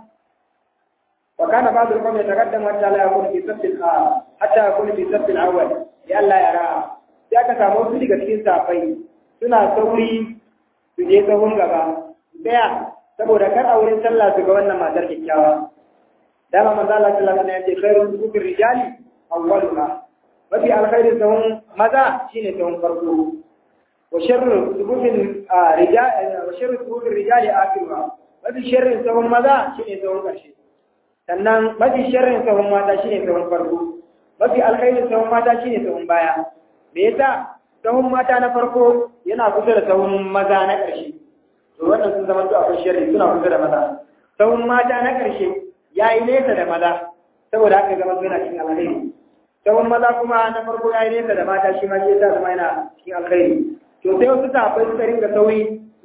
وكان بعض القوم يتقدم حتى لا يكون في صف حتى يكون في صف الاول لئلا يرى sai aka samu wasu daga cikin safai suna sauri su je sahun gaba daya saboda kar a wurin sallah su ga wannan matar kyakkyawa dama manzo Allah sallallahu alaihi wasallam ya ce khairul sufur rijali awwaluha mafi alkhairin sahun maza shine sahun farko wa sharru sufufin rijali wa sharru sufufin rijali akhiruha mafi sharrin sahun maza shi ne sahun ƙarshe sannan mafi sharrin sahun mata shi ne sahun farko mafi alkhairin sahun mata shi ne sahun baya me yasa sahun mata na farko yana kusa da sahun maza na ƙarshe to wannan sun zama to akwai sharri suna kusa da maza sahun mata na ƙarshe ya yi nesa da maza saboda haka zama suna cikin alkhairi sahun maza kuma na farko ya yi nesa da mata shi ma shi yasa zama yana cikin alkhairi to sai wasu sahabbai suka ringa sauri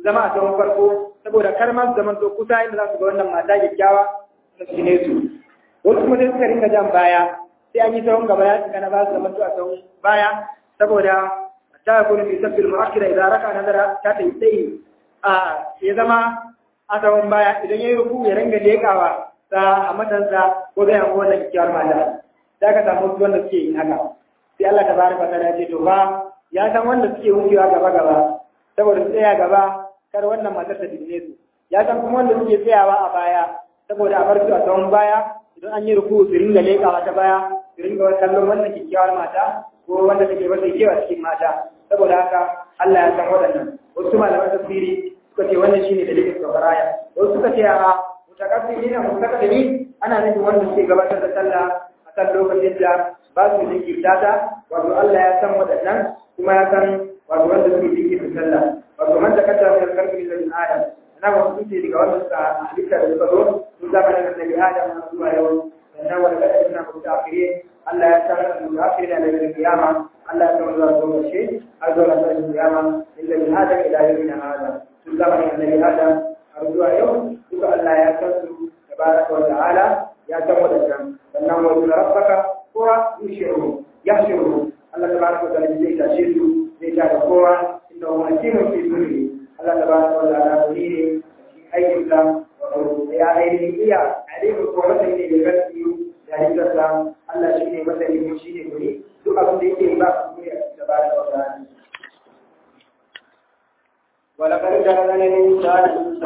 zama a tsawon farko saboda kar ma su zama to kusa inda za su ga wannan mata kyakkyawa su shine su wasu kuma sai suka ringa jan baya sai an yi tsawon gaba ya shiga na ba su zama to a tsawon baya saboda ta yakunu fi sabbil mu'akkira idan raka nazara ta tayi sai a ya zama a tsawon baya idan ya yi ruku ya ringa lekawa ta a matansa ko zai hango wannan kyakkyawar mata za ka samu wasu wanda suke yin haka sai Allah ta bari fata ya ce to ba ya san wanda suke wucewa gaba gaba saboda su tsaya gaba kar wannan matar ta dinne su ya san kuma wanda suke tsayawa a baya saboda a bar su a tsawon baya idan an yi ruku su ringa lekawa ta baya su ringa kallon wannan kyakkyawar mata ko wanda take masa kewa cikin mata saboda haka Allah ya san waɗannan wasu malaman tafsiri suka ce wannan shine dalilin sauraya wasu suka ce a mutakabbiri na mutakabbiri ana nufin wanda suke gabatar da sallah a kan lokacin da ba su jinkirta ta wato Allah ya san waɗannan kuma ya san wato wanda suke jinkirta sallah wato man da kata min karfi da min adam ana wasu sun ce daga wanda suka halitta da suka zo sun zama da nabi adam na zuwa yau sannan wanda kada suna kuta akire Allah ya san da akire da daga kiyama Allah ya san zuwa zuwa ƙarshe har zuwa ƙarshen kiyama illa min adam ila yawmin hada sun zama da nabi adam har zuwa yau duka Allah ya san su tabaraka wa ta'ala ya san wadannan sannan wa yuna rabbaka kowa yushiru yahshuru Allah tabaraka wa ta'ala zai tashe su zai ta da kowa inda huwa hakimun fi sunni Allah tabaraka wa ta'ala ne ne aikin sa wato ya ainihin iya ainihin ko masani ne da gaskiyu da halittarsa Allah shi ne masani ne shi ne guri duk abin da yake ba su ne tabaraka wa ta'ala ولقد جعلنا الإنسان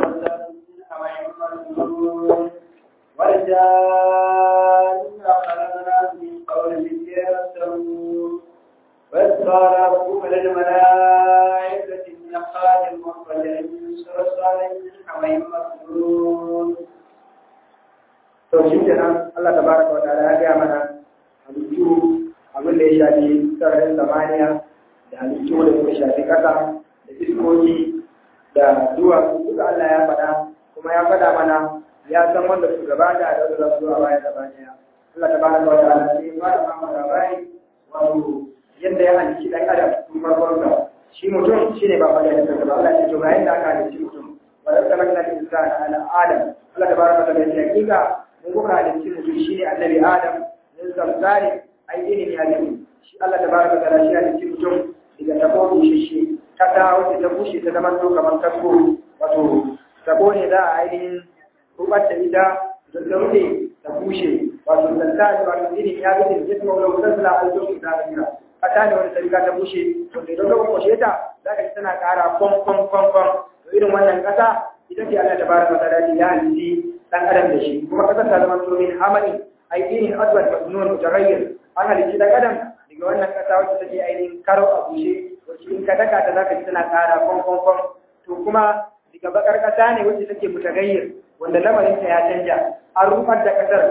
والجان خلقنا من قول الجن وإذ قال ربك للملائكة إن قادم مخرج صلصال من حميم مسنون to shi kenan Allah tabaraka wa ta'ala ya gaya mana halittu abin da ya shafi sararin zamaniya da halittu da suka shafi ƙasa da iskoki da duwatsu duka Allah ya faɗa kuma ya faɗa mana ya san wanda su gabata da wanda za su zuwa baya gaba ɗaya Allah ta bada wa ta'ala sai ya fara mama labari wato yadda ya halicci ɗan adam tun farkon sa shi mutum shi ne ba faɗa da kansa ba Allah ya ce ga yadda aka halicci mutum wa da sanar da insana ala adam Allah ta bada wa ta'ala ya hakika mun kuka halicci mutum shi ne annabi adam min zamzari ai ilimi halimi shi Allah ta bada wa ta'ala shi halicci mutum daga tabo bushe kasa wacce ta bushe ta zama to kamar kasko wato tabo ne za a ainihin rubar da ita don ta rufe ta bushe wato zanta da wato irin ya bi da jisma wala wutar da a zo da kira kasa ne wanda ta riga ta bushe to idan ka kwashe ta za ka ji tana ƙara kwan kwan kwan kwan to irin wannan kasa ita ce Allah tabaraka wa ta'ala ya halitti dan adam da shi kuma kasar ta zama to min hamani ai irin adwal masnun mutaghayyir an halitti dan adam daga wannan kasa wacce take ainihin karo a bushe wacce in ka daka ta zaka ji tana ƙara kwan kwan kwan to kuma daga bakar kasa ne wacce take mutagayyir wanda lamarin ta ya canja an rufar da kasar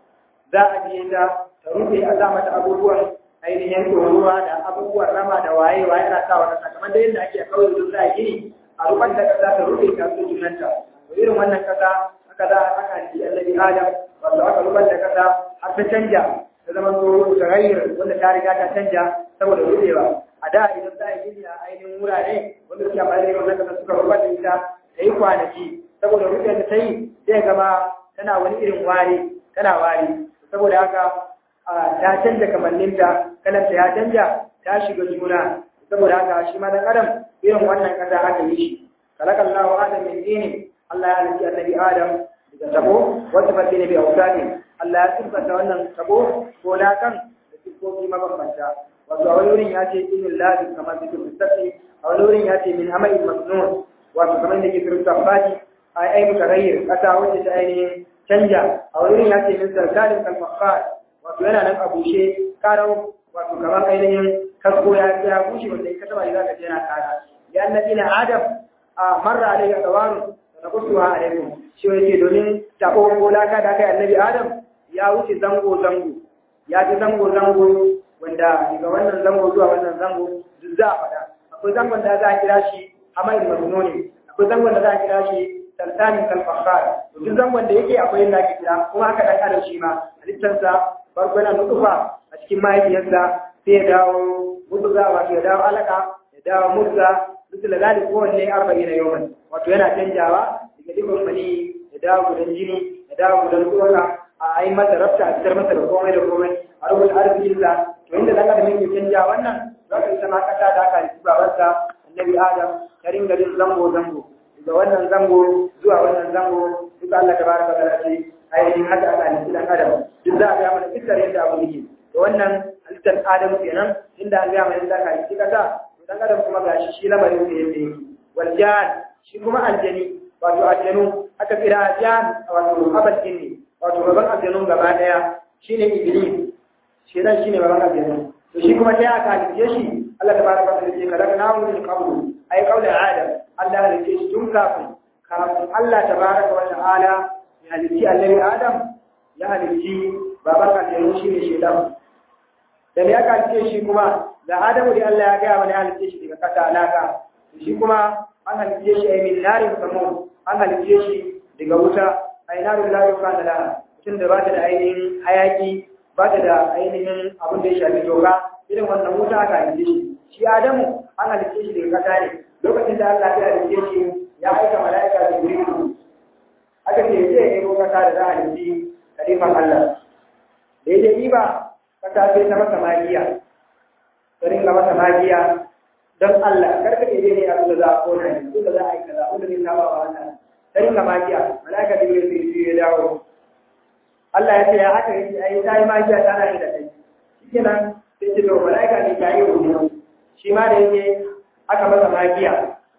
za a je ta ta rufe a sa mata abubuwan ainihin ruwa da abubuwan rama da waye waye ana sa wa kasa kamar da yadda ake kawai duk za a gini a rufar da kasa ta rufe ta su junanta to irin wannan kasa haka za a aka ji annabi adam wato aka rufar da kasa har ta canja ta zama to tagayyar wanda ta riga ta canja saboda rufewa a da idan za a gini a ainihin wurare wanda suke amfani da wannan kasa suka rufar da ita ta yi kwanaki saboda rufin da ta yi zai gama tana wani irin wari tana wari saboda haka ta canja kamanninta kalanta ya canja ta shiga juna saboda haka shi ma dan adam irin wannan kasa aka yi shi kalakan lahu adam min dini Allah ya halitta annabi adam daga tabo wata fasi ne bi ausani Allah ya tabbata wannan tabo ko lakan da sifofi mabambanta wato a wani wurin ya ce inul lazim kamar zikin mustaqi a wani wurin ya ce min amai masnun wato kamar da ke firta fadi ai ai mutaghayyir kasa wacce ta ainihin canja a wurin ya ce min sarkalin kalmafar wato yana nan a bushe karau wato kamar ainihin kasko ya ya bushe wanda in ka taba za ka je yana kara ya annabi na adam a marra alayhi dawaru na kusuwa alaikum shi yake domin tabo ko laka da kai annabi adam ya wuce zango zango ya ji zango zango wanda daga wannan zango zuwa wannan zango duk za a faɗa akwai zangon da za a kira shi amal masnuni akwai zangon da za a kira shi tartani kalfahar duk zangon da yake akwai yadda ake kira kuma haka dan adam shi ma halittarsa farko yana nutufa a cikin mahaifiyarsa sai ya dawo mutuza wato ya dawo alaka ya dawo mutza duk da zalik kowanne arba'in na yawan wato yana canjawa daga dukkan mani da dawo gudan jini da dawo gudan tsoka a yi masa rafta a fitar masa da komai da komai a rubuta arzikinsa to inda dan adam yake canja wannan za ka ita ma kasa da aka haifi babarsa annabi adam ta ringa jin zango zango daga wannan zango zuwa wannan zango duka Allah ta baraka ta ce ainihin haka aka haifi dan adam duk za a ga mana iskar yadda abu yake to wannan halittar adam kenan inda an ga mana yadda aka haifi kasa to dan adam kuma gashi shi lamarin sa yadda yake wal jan shi kuma aljani wato aljanu aka kira jan wato abal jinni wato gaban aljanun gaba daya shine iblis shedan shine baban aljanna to shi kuma sai aka halice shi Allah tabaraka wa ta'ala kada kana mu min qablu ay qawli adam Allah halice shi tun kafin kafin Allah tabaraka wa ta'ala ya halici annabi adam ya halici baban aljanna shine shedan da ya halice shi kuma da adamu da Allah ya ga mana halice shi daga kasa alaka shi kuma an halice shi ay min narin samu an halice shi daga wuta ay narin la yukana la tun da ba ta da ainihin hayaki ba ta da ainihin abin da ya shafi doka irin wannan wuta aka halice shi shi adamu an halice shi daga kasa ne lokacin da Allah ya halice shi ya aika mala'ika da jibrilu aka ce zai yi kasa da za a halice kalifan Allah da ya je ba kasa sai ta masa magiya ta ringa masa magiya don Allah karka ne ne a da za a kona ne da za a yi kaza wanda ne saba wa Allah ta ringa magiya mala'ika da jibrilu ya dawo Allah ya ce ya haka yake ai ta yi magiya tana yi da kai shikenan sai ce to malaika ne ta yi wuri shi ma da yake aka masa magiya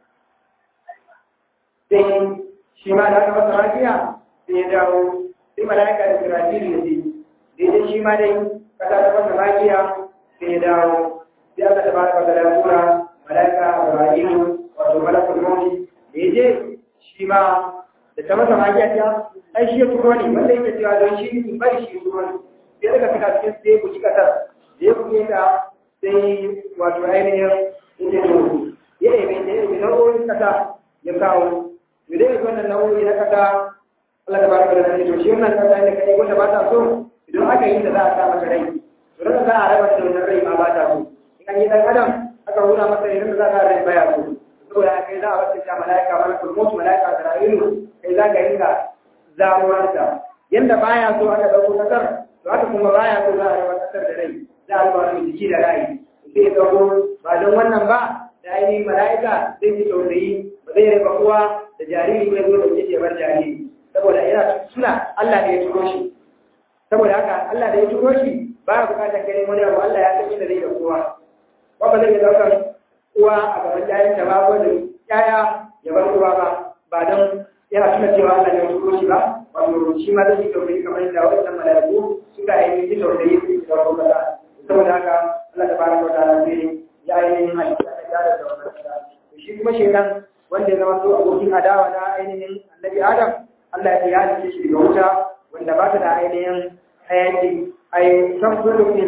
sai shi ma da aka masa magiya sai ya dawo sai malaika da Isra'ilu ya ce daidai shi ma dai kasa ta masa magiya sai ya dawo sai aka tabaraka da tura malaika Isra'ilu wato malakul mawti da ya je shi ma da ta masa magiya ta ai shi ya turo ne wanda yake cewa don shi in bari shi turo ne sai daga fita cikin sai ku ci kasar da ya kuke ta sai wato ainihin yake to ya yi da ya yi nau'o'in kasa ya kawo to dai wannan nau'o'i na kasa Allah ta baraka da shi to shi wannan kasa da kai wanda ba ta so idan aka yi da za a sa masa rai to da za a raba da wannan rai ma ba ta so in an yi dan adam aka nuna masa idan da za a rai baya so saboda kai za a wacce ta mala'ika malakul maut mala'ika Isra'ilu kai za ka ringa zamuwarsa yanda baya so aka dauko kasar to haka kuma baya so za a raba kasar da rai za a raba wani jiki da rai sai dauko ba don wannan ba da ainihin mala'ika zai ji tausayi ba zai raba uwa da jariri ko ya zo da ke bar jariri saboda yana suna Allah da ya turo shi saboda haka Allah da ya turo shi ba ya bukatar ganin wani abu Allah ya san inda zai da kowa ba ba zai iya daukar uwa a gaban jayin da ba ko da yaya ya bar uwa ba ba don yana tuna cewa Allah ne ya turo shi ba wato shi ma zai yi tausayi kamar yadda wannan mala'iku suka yi yi tausayi su da kawo kaza saboda haka Allah ta baraka wa ta'ala sai ya ainihin halitta da gyara da wannan kaza shi kuma shekan wanda ya zama so abokin adawa na ainihin annabi Adam Allah ya halitta shi daga wuta wanda ba ta da ainihin hayaki ai san kullu ne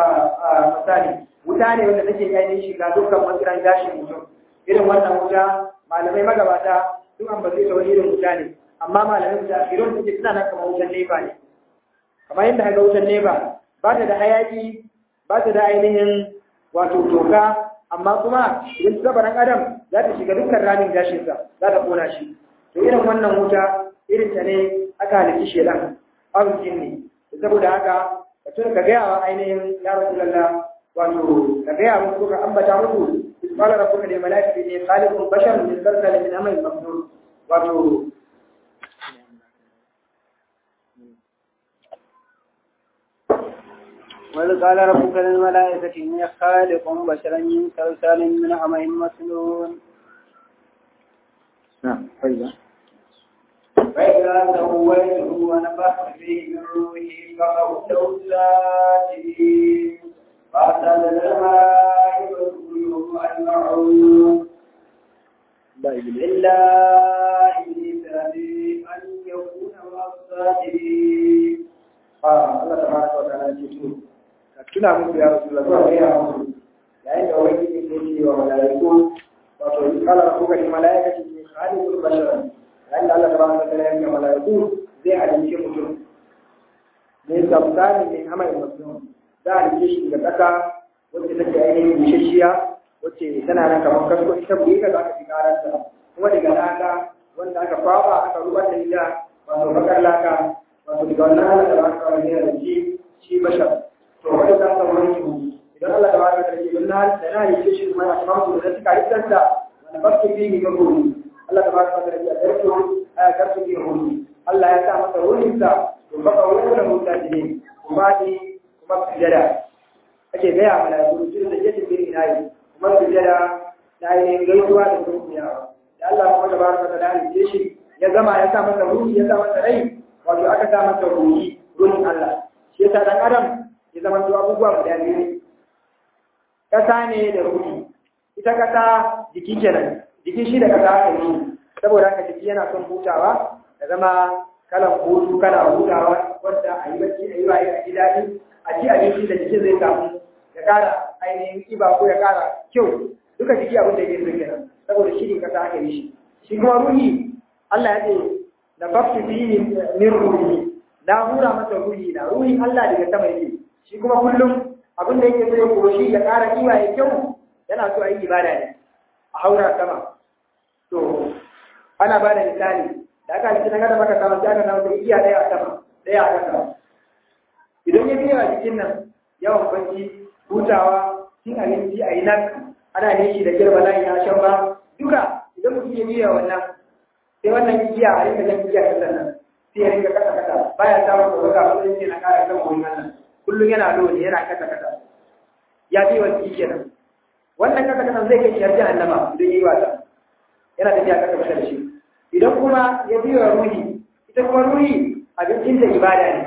misali wuta ne wanda take ainihin shiga dukkan matsiran gashin mutum irin wannan wuta malamai magabata duk an ba zai wani irin wuta ne amma malamai da irin suke suna nan kamar wutan nefa ne kamar yadda haka wutan nefa ba ta da hayaki ba ta da ainihin wato toka amma kuma idan ta zaba ɗan adam za ta shiga dukkan ramin gashinsa za ta kona shi to irin wannan wuta irin ta ne aka halitta shelan arzikin ne saboda haka ka tuna ka gaya wa ainihin ya rasulallah wato ka gaya musu ka ambata musu قال ربك للملائكة إني خالق بشر من سلسلة من أمر مخلوق wato وإذ قال ربك للملائكة إني خالق بشرا من صلصال من حمأ مسنون نعم فإذا فإذا سويته ونفخت فيه من روحي فقعوا ساجدين فأرسل الملائكة كلهم أجمعون إلا إبليس أبي أن يكون مع الساجدين a Allah tabaraka wa ta'ala ce to ka tuna musu ya rasulullah zuwa ga ya musu yayin da wani ne ke ce wa malaiku wato in kala rabbuka lil malaikati inni khaliqul bashara yayin da Allah tabaraka wa ta'ala ya ga malaiku zai halice mutum ne sabtani min amal muslim za a rike shi daga kasa wacce take ainihin bishashiya wacce tana nan kamar kasko ita buɗe ka za ka fi karanta kuma daga laka wanda aka kwaba aka rubar da ita wato bakar laka wato daga wannan hana da aka kawo ne da shi shi bashar to wanda za ka wani su idan Allah da baka da don na da na yi shi kuma a samu da suka yi tsanta wanda ba su bi ga gobe Allah da baka da ya darko aya karsu bi gobe Allah ya sa masa wurin sa to baka wurin da mutane kuma ni kuma sujada ake gaya malaiku su da yake bin inayi kuma sujada na yi gaisuwa da turkiyawa da Allah kuma tabaraka ta da halice shi ya zama ya sa masa ruhi ya sa masa rai wato aka sa masa ruhi ruhin Allah shi yasa dan adam ya zama to abubuwa guda biyu kasa ne da ruhi ita kasa jiki kenan jiki shi da kasa aka yi saboda haka jiki yana son hutawa da zama kalan hutu kana hutawa wanda a yi bacci a yi waye a ji daɗi a ci abinci da jikin zai samu ya ƙara ainihin ƙiba ko ya ƙara kyau duka jiki abin da yake so kenan saboda shi ne kasa aka yi shi shi kuma ruhi Allah ya ce da fafi fihi min ruhi na hura masa ruhi na ruhin Allah daga sama yake shi kuma kullum abin da yake so ya koshi ya ƙara kiwa ya kyau yana so a yi ibada ne a haura sama to ana ba da misali da aka halitta na gada maka sama sai aka samu da igiya ɗaya a sama ɗaya a ƙasa idan ya biya a jikin nan yawan kwanci hutawa cin abinci a yi nan ana ne shi da girma nan ya shan ba duka idan mutum ya biya wannan sai wannan igiya a rinka jan igiya kasan nan sai ya rinka kasa kasa baya samun tsoron a matsayin yana kara kan wani nan kullum yana lodi yana kasa kasa ya bi wani igiya nan wannan kasa kasa zai kai shi har jahannama idan yi wasa yana tafiya kasa kasa da shi idan kuma ya biya ruhi ita kuma ruhi abincin da ibada ne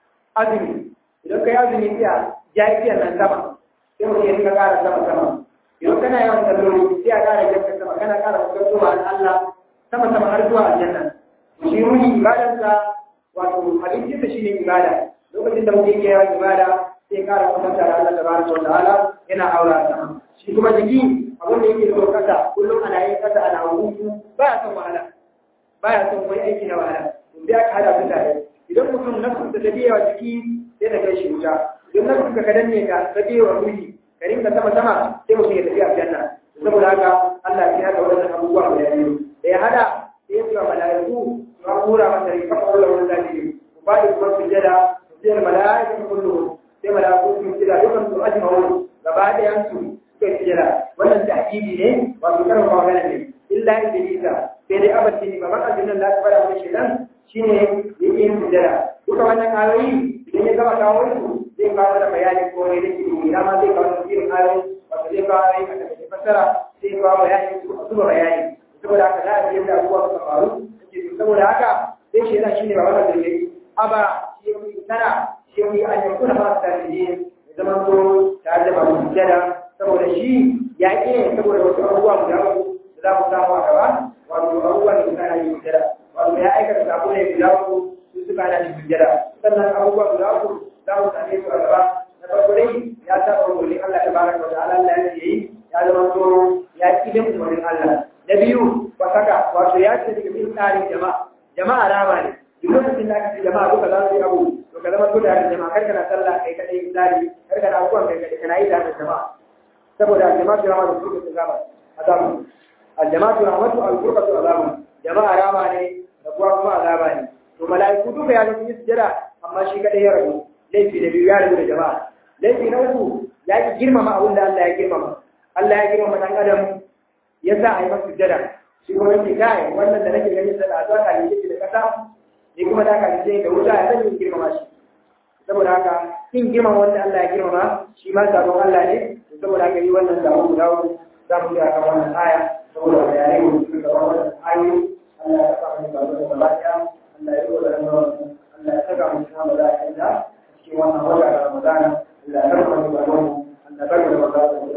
azumi idan kai azumi sai a jahiliyar nan sama sai mutum ya rinka kara sama sama idan kana yawan salloli sai a kara janka sama kana kara fuskanto ma Allah sama sama har zuwa aljanna shi ruhi ibadarsa wato abincin da shine ibada lokacin da mutum yake yawan ibada sai kara kusanta da Allah tabaraka wa ta'ala yana aura sama shi kuma jiki abin da yake so kasa kullum ana yin kasa ana hutu baya son wahala baya son wani aiki na wahala to sai aka hada su tare idan mutum nafsu da tafiya wa jiki sai ta kai shi wuta idan nafsu ka danne ka tafiya wa ruhi ka rinka sama sama sai mutum ya tafi aljanna saboda haka Allah ya hada wannan abubuwa guda biyu da ya hada sai ya ce wa mala'iku ma kura masa ri fa qawla wa zalimi ku ba da kuma sujada sai mala'iku kullu sai mala'iku su sujada dukan su ajma'u gaba da yansu suka sujada wannan ta'kidi ne wato karin magana ne illa iblisa sai dai abadi ne baban aljannan da aka fara wani shedan shine yake yin sujada duka wannan ayoyi idan ya gama kawo su zai kawo da bayani ko ne da ke ina ma zai kawo da irin ayoyi wato zai kawo ayoyi a daga fassara sai kawo bayani su zuba bayani saboda haka za a ji yadda abubuwa suka faru saboda haka sai shi yana shine baban da yake aba shi yake sana shi yake an yi kuna ba ta da ya zama ko tare da babu sujada saboda shi ya ke saboda wasu abubuwa guda uku da za mu samu a gaba wato abubuwa da suka yi sujada wato ya aikata sabo ne guda uku su suka hana shi sujada sannan abubuwa guda uku za mu same su a gaba na farko dai ya saba umarnin Allah ta baraka wa ta'ala Allah ya yi ya zama to ya ki bin umarnin Allah na biyu wasaka wato ya ce daga bin tsarin jama'a jama'a rama ne duk lokacin da aka ce jama'a duka za su yi abu to ka zama guda da jama'a kar kana sallah kai kadai misali kar kana abubuwan kai kadai kana yi da jama'a saboda jama'a su rama da su su gaba azabu aljama'atu rahmatu al-qurbatu azabu jama'a rama ne da kuwa kuma azaba ne to mala'iku duka ya ga sun yi sujada amma shi kadai ya rabu laifi da biyu ya rabu da jama'a laifi na uku ya ki girmama abin da Allah ya girmama Allah ya girmama dan adam ya sa a yi masa sujada shi kuma yake kai wannan da nake ganin sa da zuwa ka yi da kasa ni kuma da ka yi da wuta ya zan yi girmama shi saboda haka kin girmama wanda Allah ya girmama shi ma sabon Allah ne saboda haka yi wannan zamu guda uku za mu yi akan wannan aya saboda bayanai mu suka ga wannan ayoyi Allah ya saka mu da wannan lafiya Allah ya yi da Allah ya saka mu cikin malaika cikin wannan wata da Ramadan Allah ya karɓa mu da wannan Allah ya karɓa mu da wannan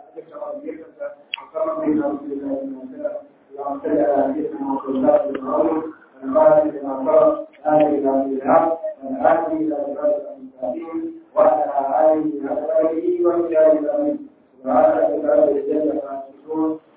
اللهم صل على سيدنا محمد وعلى آله وصحبه وسلم وعلى آله وصحبه وسلم وعلى آله وصحبه وسلم